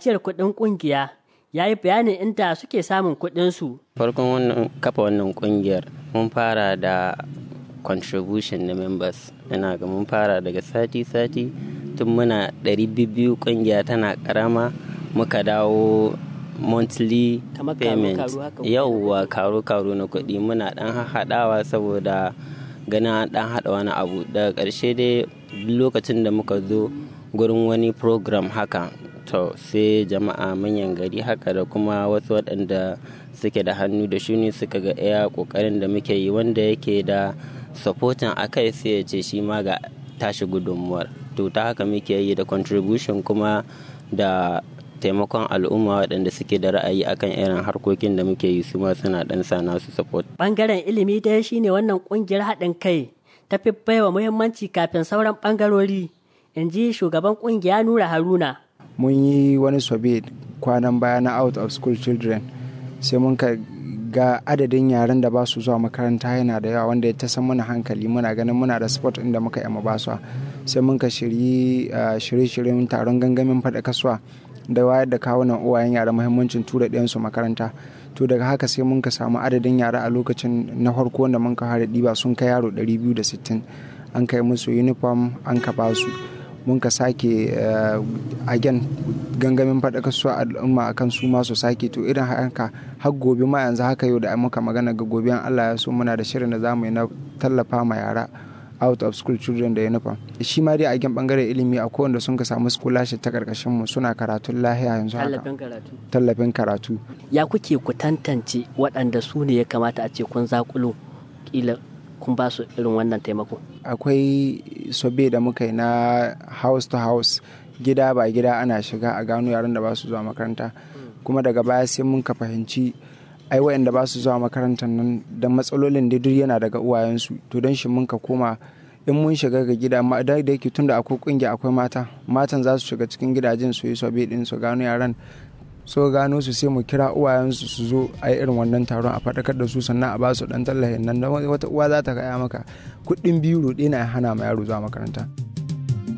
ajiyar kuɗin ƙungiya ya yi bayanin inda suke samun kuɗinsu. farkon wannan kafa wannan kungiyar mun fara da contribution na members ina ga mun fara daga sati-sati tun muna 200 kungiya tana karama muka dawo monthly Kamar payment karo-karo haka ko? yauwa karo-karo na kuɗi muna ɗan haɗawa saboda ganin an ɗan haɗa wani abu daga ƙarshe dai duk lokacin da muka zo gurin wani program haka to sai jama'a manyan gari haka da kuma wasu waɗanda suke da hannu da shuni suka ga iya ƙoƙarin da muke yi wanda yake da supporting a kai sai ya ce shi ma ga tashi gudunmuwar to ta haka muke yi da contribution kuma da taimakon al'umma waɗanda suke da ra'ayi akan irin harkokin da muke yi su ma suna ɗan sa nasu support Ɓangaren ilimi dai shine wannan ƙungiyar haɗin kai ta fi baiwa muhimmanci kafin sauran ɓangarori, in ji shugaban ƙungiya Nura Haruna. mun yi wani sobe kwanan baya na out of school children sai mun ka ga adadin yaren da ba su zuwa makaranta yana da yawa wanda ya ta san mana hankali muna ganin muna da sport inda muka yi ba su sai mun ka shirye shirye-shiryen taron gangamin faɗa kasuwa da wayar da kawunan uwayen yara muhimmancin tura ɗayansu makaranta to daga haka sai mun ka samu adadin yara a lokacin na farko wanda mun ka fara ɗiba sun kai yaro 260 an kai musu uniform an ka ba su mun ka sake again gangamin faɗaka su al'umma akan su ma su sake to irin haka har gobe ma yanzu haka yau da muka magana ga gobe Allah ya so muna da shirin da zamu yi na tallafa ma yara out of school children da uniform shi ma dai a gen bangaren ilimi a wanda sun ka samu scholarship ta karkashin mu suna karatun lahiya yanzu haka Tallafin karatu. tallafin karatu Ya kuke ku tantance waɗanda su ne ya kamata a ce kun zakulo kila kun ba su irin wannan taimako. akwai sobe da muka yi na house to house gida ba gida ana shiga a gano yaran da ba su zuwa makaranta kuma daga baya sai mun ka fahimci ai wayanda ba su zuwa makarantar nan da matsalolin da duk yana daga uwayensu to don shi mun ka koma in mun shiga ga gida ma da yake tunda akwai kungiya akwai mata matan za su shiga cikin gidajen su yi sobe din su gano yaran so gano su sai mu kira uwayensu su zo a yi irin wannan taron a faɗakar da su sannan a ba su ɗan tallafin nan wata uwa za ta gaya maka kuɗin biyu roɗe na hana ma yaro zuwa makaranta